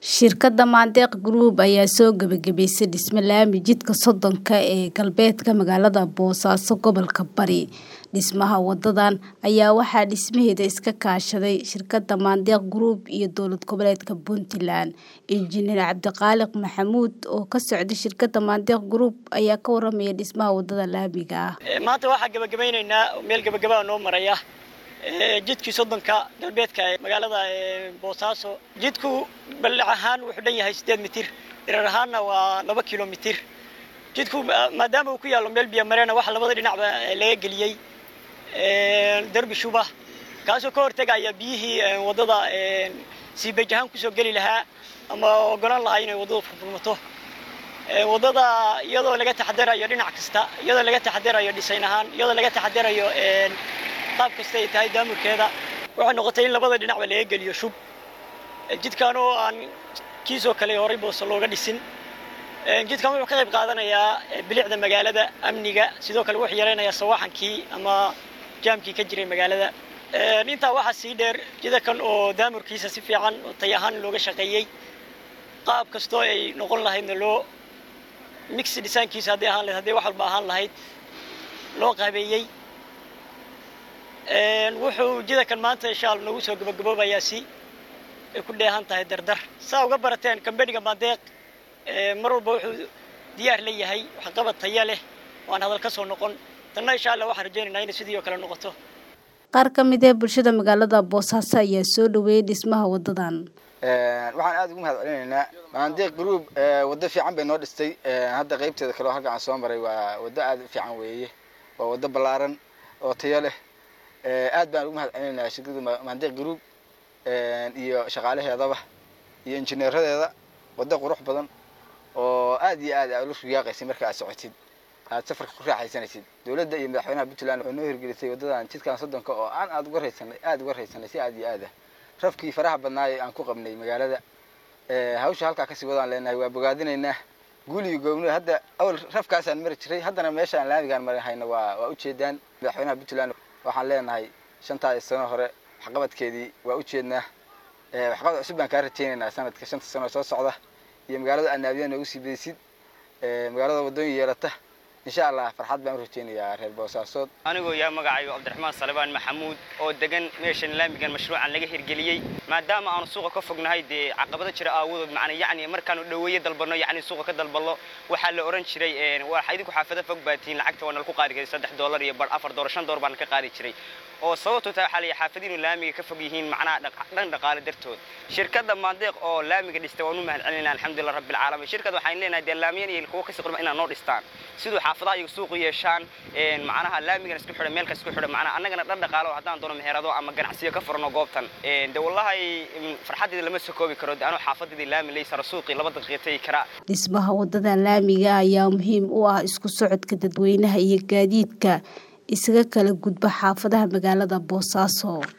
Shirkadda Mandeq Group ayaa soo gabagabaysay dhisme laami jidka Sodonka ee galbeedka magaalada Boosaaso gobolka Bari. Dhismaha wadadan ayaa waxaa dhismaheeda iska kaashaday shirkadda Mandeq Group iyo dowlad goboleedka Puntland. Injineer Cabdiqaaliq Maxamuud oo ka socda shirkadda Mandeq Group ayaa ka waramaya dhismaha wadada laamiga ah. maanta waxaa gabagabeyneynaa meel gabagabaa noo maraya jidkii soddonka galbeedka ee magaalada boosaaso jidku ballac ahaan wuxuu dhan yahay siddeed mitir dhirar ahaanna waa laba kilomitir jidku maadaama uu ku yaallo meel biyo mareena waxa labada dhinacba laga geliyey derbi shuba kaasoo ka hortegaya biyihii waddada siibej ahaan kusoo geli lahaa ama ogolaan lahaa inay waddadu furfurmato waddada iyadoo laga taxadarayo dhinac kasta iyadoo laga taxadarayo dhisayn ahaan iyadoo laga taxadarayo qaab kasta ay tahay daamurkeeda waxay noqotay in labada dhinacba laga geliyo shub jidkan oo aan kiisoo kale horay booso looga dhisin jidkan wuxuu ka qayb qaadanayaa bilicda magaalada amniga sidoo kale wuxuu yaraynayaa sawaaxankii ama jaamkii ka jiray magaalada intaa waxaa sii dheer jidakan oo daamurkiisa si fiican oo tay ahaan looga shaqeeyey qaab kastoo ay noqon lahaydna loo mix dhisaankiisa hadday ahaan lahayd hadday wax walba ahaan lahayd loo qaabeeyey wuxuu jidakan maanta insha alla nagu soo gabagaboobayaa si ay ku dheehan tahay dardar saa uga barateen kambaniga Mandeq mar walba wuxuu diyaar la yahay waxqabad taya leh waan hadal ka soo noqon tanna insha alla waxaan rajaynaynaa inay sidii oo kale noqoto qaar ka mid ah bulshada magaalada boosaaso ayaa soo dhaweeyay dhismaha wadadan waxaan aad ugu mahad celinaynaa Mandeq Group waddo fiican bay noo dhistay hadda qaybteeda kale oo halkan aan soo maray waa waddo aad u fiican weeye waa waddo ballaaran oo tayo leh aad baan ugu mahad celinaynaa shirkadda Mandeq Group iyo shaqaalaheedaba iyo injineeradeeda waddo qurux badan oo aad iyo aad aad u riyaaqaysay marka aad socotid aad safarka ku raaxaysanaysid dowladda iyo madaxweynaha Puntland oo noo hirgelisay waddadan jidkan soddonka oo aan aad uga raysanay aad uga raysanay si aad iyo aad ah rafkii faraha badnaa ee aan ku qabnay magaalada hawsha halkaa kasii wadaan leenahay waa bogaadinaynaa guul iyo goobno hadda awal rafkaasaan mari jiray haddana meeshaan laamigaan marin hayna waa waa ujeedaan madaxweynaha Puntland waxaan leenahay shantaa sano hore waxqabadkeedii waa ujeednaa waxqabad cusub baan kaa rajaynaynaa sanadka shanta sano soo socda iyo magaalada anaabiya noogu sii bedeysid magaalada waddooyin yeelata insha allah farxad baan u rajaynayaa reer boosaasood anigoo yaa magacaygo cabdiraxmaan salebaan maxamuud oo degan meeshan laamigan mashruucan laga hirgeliyey maadaama aanu suuqa ka fognahay dee caqabado jira aawadood macna yacni markaanu dhoweeye dalbanno yacni suuqa ka dalbalno waxaa la oran jiray waxa idinku xaafado fog baa tihiin lacagta waa nala ku qaadi jiray saddex doolar iyo bar afar doolar shan doolar baan ka qaadi jiray oo sababtu tahay waxaa la yihi xaafadiinu laamiga ka fog yihiin macnaha dhan dhaqaale dartood shirkadda maandeeq oo laamiga dhistay waan u mahad celinayna alxamdulillah rabbil caalamiin shirkadda waxaan leenahay dee laamiyan iyo kuwa kasii qurba inaad noo dhistaan siduu xaafadaha iyagu suuqu yeeshaan macnaha laamigan isku xidha meel ka isku xidha macnaha annagana dhan dhaqaalo haddaan doono meherado ama ganacsiyo ka furano goobtan de wallahi farxaddeeda lama soo koobi karo de anuu xaafadeedii laami laysara suuqii laba daqiiqa tegi karaa dhismaha wadada laamiga ayaa muhiim u ah isku socodka dadweynaha iyo gaadiidka isaga kala gudba xaafadaha magaalada boosaaso